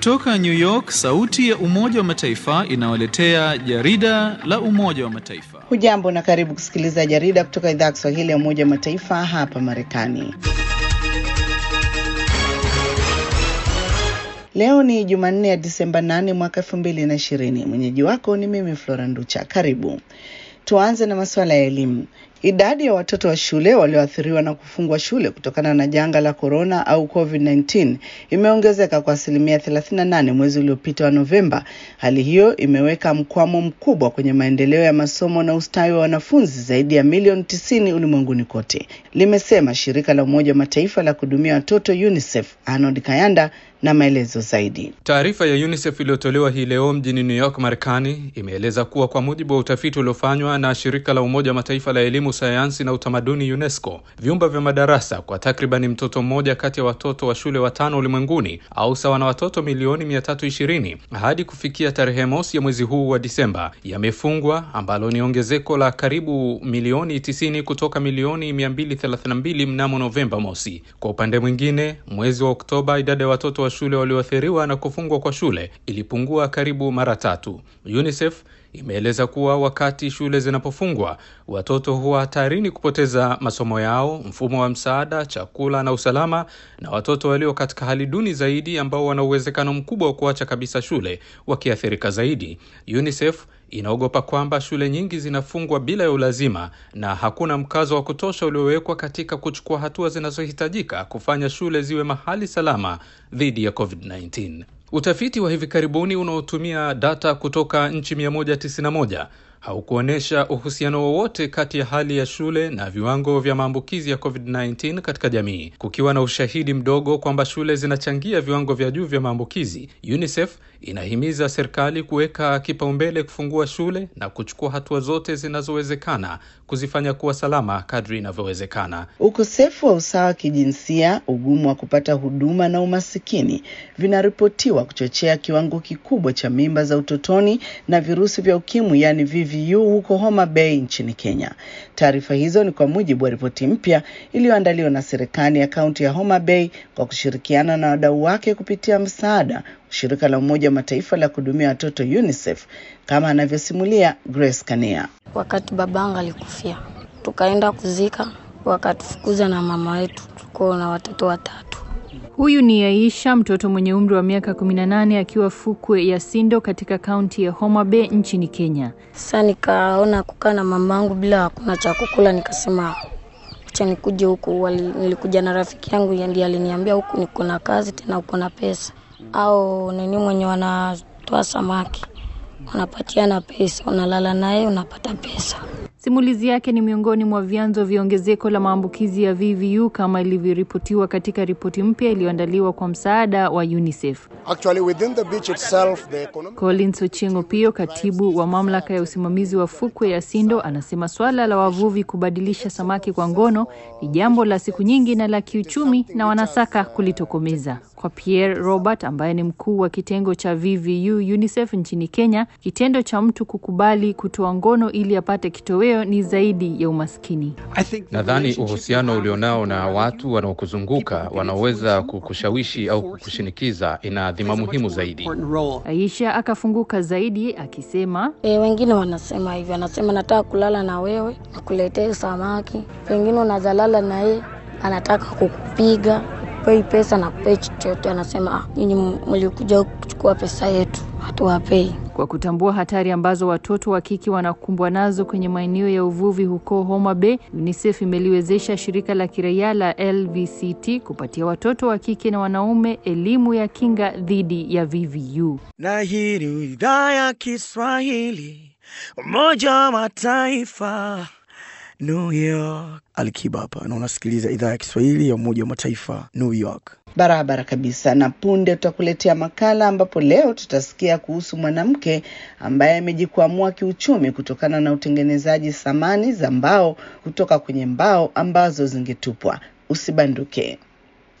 Kutoka New York, sauti ya Umoja wa Mataifa inawaletea jarida la Umoja wa Mataifa. Hujambo na karibu kusikiliza jarida kutoka idhaa ya Kiswahili ya Umoja wa Mataifa hapa Marekani. Leo ni Jumanne ya Disemba 8 mwaka 2020. Mwenyeji wako ni mimi Flora Nducha. Karibu. Tuanze na masuala ya elimu. Idadi ya watoto wa shule walioathiriwa na kufungwa shule kutokana na janga la korona au COVID-19 imeongezeka kwa asilimia 38 mwezi uliopita wa Novemba. Hali hiyo imeweka mkwamo mkubwa kwenye maendeleo ya masomo na ustawi wa wanafunzi zaidi ya milioni 90 ulimwenguni kote, limesema shirika la Umoja wa Mataifa la kuhudumia watoto UNICEF. Arnold Kayanda na maelezo zaidi. Taarifa ya UNICEF iliyotolewa hii leo mjini New York, Marekani, imeeleza kuwa kwa mujibu wa utafiti uliofanywa na shirika la Umoja wa Mataifa la elimu, sayansi na utamaduni UNESCO, vyumba vya madarasa kwa takribani mtoto mmoja kati ya watoto wa shule watano ulimwenguni au sawa na watoto milioni 320 hadi kufikia tarehe mosi ya mwezi huu wa Disemba yamefungwa, ambalo ni ongezeko la karibu milioni 90 kutoka milioni 232 mnamo Novemba mosi. Kwa upande mwingine, mwezi wa Oktoba idadi ya watoto wa shule walioathiriwa na kufungwa kwa shule ilipungua karibu mara tatu. UNICEF imeeleza kuwa wakati shule zinapofungwa watoto huwa hatarini kupoteza masomo yao, mfumo wa msaada, chakula na usalama, na watoto walio katika hali duni zaidi ambao wana uwezekano mkubwa wa kuacha kabisa shule wakiathirika zaidi. UNICEF inaogopa kwamba shule nyingi zinafungwa bila ya ulazima na hakuna mkazo wa kutosha uliowekwa katika kuchukua hatua zinazohitajika kufanya shule ziwe mahali salama dhidi ya COVID-19. Utafiti wa hivi karibuni unaotumia data kutoka nchi 191 haukuonyesha uhusiano wowote kati ya hali ya shule na viwango vya maambukizi ya COVID-19 katika jamii. Kukiwa na ushahidi mdogo kwamba shule zinachangia viwango vya juu vya maambukizi, UNICEF inahimiza serikali kuweka kipaumbele kufungua shule na kuchukua hatua zote zinazowezekana kuzifanya kuwa salama kadri inavyowezekana. Ukosefu wa usawa wa kijinsia, ugumu wa kupata huduma na umasikini vinaripotiwa kuchochea kiwango kikubwa cha mimba za utotoni na virusi vya ukimwi, yani VVU huko Homa Bay nchini Kenya. Taarifa hizo ni kwa mujibu wa ripoti mpya iliyoandaliwa na serikali ya kaunti ya Homa Bay kwa kushirikiana na wadau wake kupitia msaada shirika la Umoja wa Mataifa la kuhudumia watoto UNICEF, kama anavyosimulia Grace Kania. Wakati babangu alikufia, tukaenda kuzika, wakatufukuza na mama wetu, tuko na watoto watatu. Huyu ni Aisha, mtoto mwenye umri wa miaka 18 akiwa fukwe ya Sindo katika kaunti ya Homa Bay nchini Kenya. Sasa nikaona kukaa na mamangu bila hakuna cha kukula, nikasema acha nikuje huku. Nilikuja na rafiki yangu ndiye aliniambia huku niko na kazi tena uko na pesa au nini, mwenye wanatoa samaki wanapatiana pesa, unalala naye unapata pesa. Simulizi yake ni miongoni mwa vyanzo vya ongezeko la maambukizi ya VVU kama ilivyoripotiwa katika ripoti mpya iliyoandaliwa kwa msaada wa UNICEF. Actually, within the beach itself, the economic... Collins Ochengo Pio, katibu wa mamlaka ya usimamizi wa fukwe ya Sindo, anasema swala la wavuvi kubadilisha samaki kwa ngono ni jambo la siku nyingi na la kiuchumi na wanasaka kulitokomeza. Kwa Pierre Robert ambaye ni mkuu wa kitengo cha VVU UNICEF nchini Kenya, kitendo cha mtu kukubali kutoa ngono ili apate kitoweo ni zaidi ya umaskini. Nadhani uhusiano ulionao na watu wanaokuzunguka wanaoweza kukushawishi au kukushinikiza ina dhima muhimu zaidi. Aisha akafunguka zaidi akisema, E, wengine wanasema hivi, wanasema nataka kulala na wewe, nikuletee samaki. Wengine unazalala na yeye, anataka kukupiga pei pesa na kupei chochote, anasema ah, nyinyi mlikuja kuchukua pesa yetu, hatuwapei. Kwa kutambua hatari ambazo watoto wa kike wanakumbwa nazo kwenye maeneo ya uvuvi huko Homa Bay, UNICEF imeliwezesha shirika la kiraia la LVCT kupatia watoto wa kike na wanaume elimu ya kinga dhidi ya VVU. Na hii ni idhaa ya Kiswahili, Umoja wa Mataifa, New York. Alikiba hapa na unasikiliza idhaa ya Kiswahili ya Umoja wa Mataifa, New York. Barabara kabisa. Na punde tutakuletea makala ambapo leo tutasikia kuhusu mwanamke ambaye amejikwamua kiuchumi kutokana na utengenezaji samani za mbao kutoka kwenye mbao ambazo zingetupwa. Usibanduke.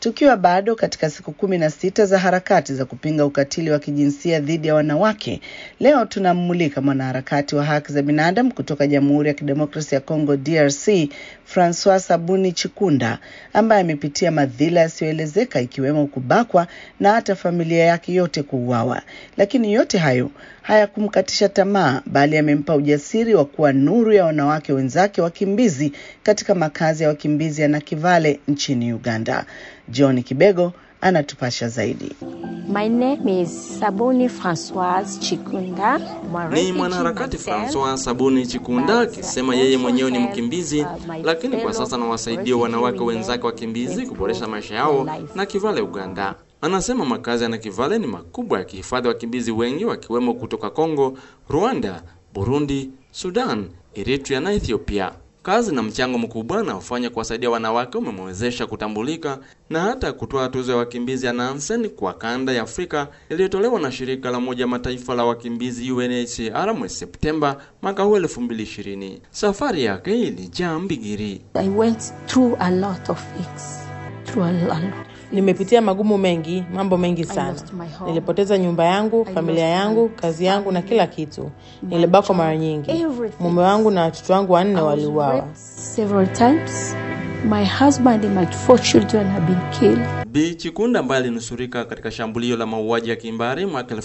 Tukiwa bado katika siku kumi na sita za harakati za kupinga ukatili wa kijinsia dhidi ya wanawake, leo tunammulika mwanaharakati wa haki za binadamu kutoka Jamhuri ya Kidemokrasia ya Kongo DRC, Francois Sabuni Chikunda, ambaye amepitia madhila yasiyoelezeka ikiwemo kubakwa na hata familia yake yote kuuawa. Lakini yote hayo hayakumkatisha tamaa, bali amempa ujasiri wa kuwa nuru ya wanawake wenzake wakimbizi katika makazi ya wakimbizi ya Nakivale nchini Uganda. John Kibego anatupasha zaidi. My name is Sabuni Francoise Chikunda. Ni mwanaharakati Francois Sabuni Chikunda akisema yeye mwenyewe ni mkimbizi, lakini kwa sasa anawasaidia wanawake wenzake wakimbizi kuboresha maisha yao na Kivale, Uganda. Anasema makazi ya Nakivale ni makubwa yakihifadhi wakimbizi wengi wakiwemo kutoka Kongo, Rwanda, Burundi, Sudan, Eritrea na Ethiopia. Kazi na mchango mkubwa anaofanya kuwasaidia wanawake umemwezesha kutambulika na hata kutoa tuzo ya wakimbizi ya Nansen kwa kanda ya Afrika iliyotolewa na shirika la Umoja Mataifa la wakimbizi UNHCR mwezi Septemba mwaka huu 2020. Safari yake ilijaa mbigiri. I went through a lot of things. Through a lot. Nimepitia magumu mengi, mambo mengi I sana. lost my home. Nilipoteza nyumba yangu, I familia lost yangu, my kazi yangu na kila kitu. my Nilibakwa mara job, nyingi. everything. Mume wangu na watoto wangu wanne I was waliuawa. raped several times. My husband and my four children have been killed. Bi Chikunda ambaye alinusurika katika shambulio la mauaji ya kimbari mwaka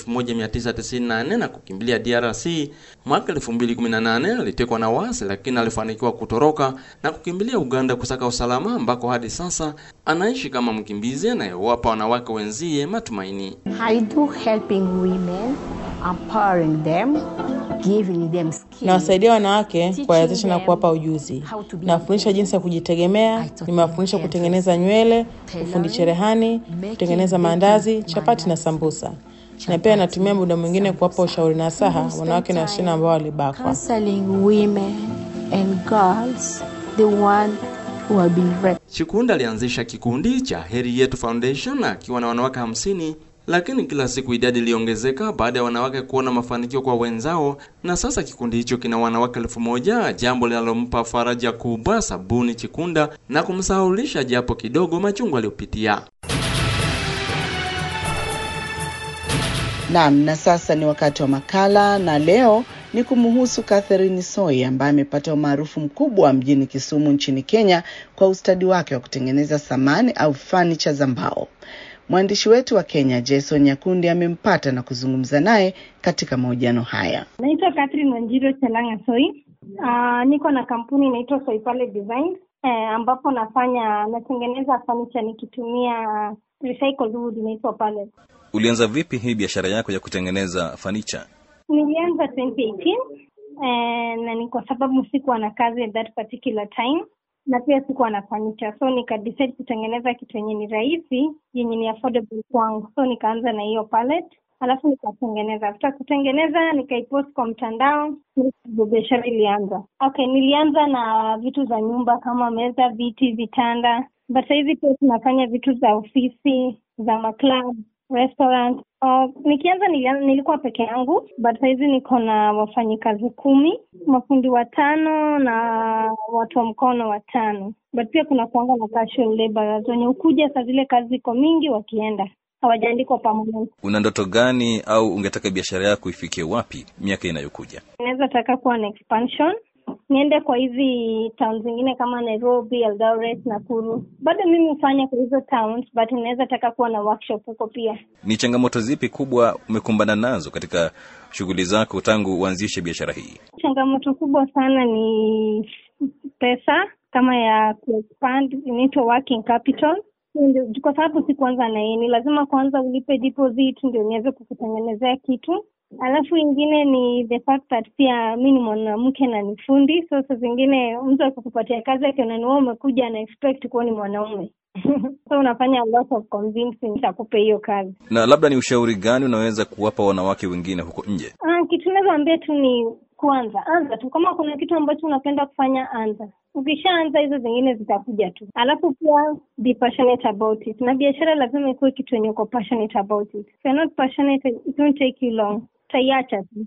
1994 na kukimbilia DRC mwaka 2018, alitekwa na wasi lakini alifanikiwa kutoroka na kukimbilia Uganda kusaka usalama, ambako hadi sasa anaishi kama mkimbizi anayewapa wanawake wenzie matumaini. I do helping women, empowering them, giving them skills. Nawasaidia wanawake Teaching kuwawezesha na them kuwapa ujuzi. how to be Nawafundisha jinsi ya kujitegemea, I taught nimewafundisha them kutengeneza nywele, tailoring, ufundi cherehani, making, kutengeneza baking, maandazi, chapati na mandazi, sambusa. Na chapati, pia natumia muda mwingine kuwapa sambusa. ushauri na saha We spend wanawake na wasichana time ambao walibakwa. Counseling women and girls, the one who have been raped. Chikunda alianzisha kikundi cha Heri Yetu Foundation akiwa na wanawake hamsini, lakini kila siku idadi iliongezeka baada ya wanawake kuona mafanikio kwa wenzao, na sasa kikundi hicho kina wanawake elfu moja, jambo linalompa faraja kubwa Sabuni Chikunda na kumsahaulisha japo kidogo machungu aliyopitia. Naam, na sasa ni wakati wa makala, na leo ni kumhusu Catherine Soi ambaye amepata umaarufu mkubwa mjini Kisumu nchini Kenya kwa ustadi wake wa kutengeneza samani au fanicha za mbao. Mwandishi wetu wa Kenya Jason Nyakundi amempata na kuzungumza naye katika mahojiano haya. Naitwa Catherine Wanjiro Chelanga Soi. Uh, niko na kampuni inaitwa Soipale Design eh, ambapo nafanya natengeneza furniture nikitumia recycled wood inaitwa pallet. Ulianza vipi hii biashara yako ya kutengeneza fanicha? Nilianza 2018 eh, na ni kwa sababu sikuwa na kazi at that particular time na pia sikuwa na furniture, so nika decide kutengeneza kitu yenye ni rahisi yenye ni affordable kwangu, so nikaanza na hiyo pallet alafu nikatengeneza. After kutengeneza nikaipost kwa mtandao, ndio biashara ilianza. Okay, nilianza na vitu za nyumba kama meza, viti, vitanda, but sahizi pia tunafanya vitu za ofisi, za maclub, restaurant. Uh, nikianza nilian, nilikuwa peke yangu but sahizi niko na wafanyikazi kumi, mafundi watano na watu wa mkono watano, but pia kuna kuanga na casual laborers wenye ukuja saa zile kazi iko mingi, wakienda hawajaandikwa permanent. Una ndoto gani au ungetaka biashara yako ifikie wapi miaka inayokuja? Naweza taka kuwa na expansion niende kwa hizi town zingine kama Nairobi, Eldoret, Nakuru. Bado mimi hufanya kwa hizo towns, but naweza taka kuwa na workshop huko pia. Ni changamoto zipi kubwa umekumbana nazo katika shughuli zako tangu uanzishe biashara hii? Changamoto kubwa sana ni pesa, kama ya kuexpand, inaitwa working capital ndio kwa sababu si kuanza na yeye, ni lazima kwanza ulipe deposit ndio niweze kukutengenezea kitu. Alafu ingine ni the fact that pia mi ni mwanamke na ni fundi, so saa zingine mtu akikupatia kazi akiona ni wewe umekuja na expect kuwa ni mwanaume so unafanya a lot of convincing akupe hiyo kazi. Na labda ni ushauri gani unaweza kuwapa wanawake wengine huko nje? Ah, kitu naweza ambia tu ni kuanza, anza tu. Kama kuna kitu ambacho unapenda kufanya, anza. Ukishaanza hizo zingine zitakuja tu. Alafu pia be passionate about it, na biashara lazima ikuwe kitu yenye uko passionate about it. If you're not passionate, it won't take you long, utaiacha tu.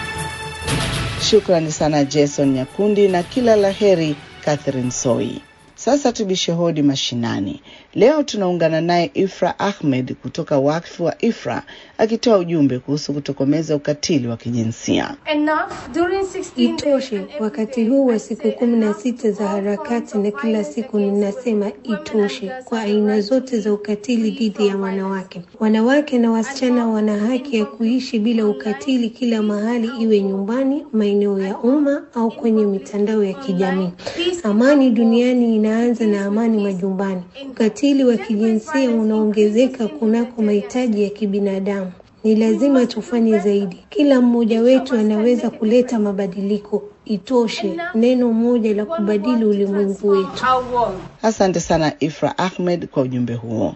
Shukrani sana Jason Nyakundi na kila la heri Catherine Soi. Sasa tubishe hodi mashinani. Leo tunaungana naye Ifra Ahmed kutoka wakfu wa Ifra akitoa ujumbe kuhusu kutokomeza ukatili wa kijinsia. Itoshe. Wakati huu wa siku kumi na sita za harakati, na kila siku ninasema itoshe kwa aina zote za ukatili dhidi ya wanawake. Wanawake na wasichana wana haki ya kuishi bila ukatili kila mahali, iwe nyumbani, maeneo ya umma au kwenye mitandao ya kijamii. Amani duniani inaanza na amani majumbani. Ukatili wa kijinsia unaongezeka kunako mahitaji ya kibinadamu. Ni lazima tufanye zaidi. Kila mmoja wetu anaweza kuleta mabadiliko. Itoshe, neno moja la kubadili ulimwengu wetu. Asante sana Ifra Ahmed kwa ujumbe huo.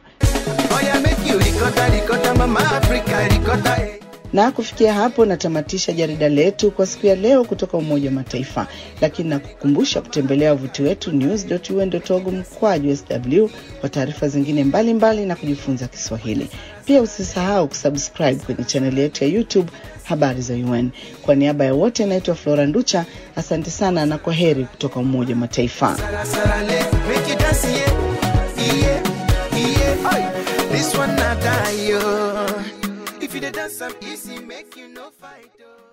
Na kufikia hapo natamatisha jarida letu kwa siku ya leo kutoka Umoja wa Mataifa, lakini nakukumbusha kutembelea wavuti wetu news.un.org mkwaju sw kwa taarifa zingine mbalimbali mbali na kujifunza Kiswahili. Pia usisahau kusubscribe kwenye chaneli yetu ya YouTube habari za UN. Kwa niaba ya wote, naitwa Flora Nducha, asante sana na kwa heri kutoka Umoja wa Mataifa. This one not die, yo. If you dance some easy, make you no fight, oh.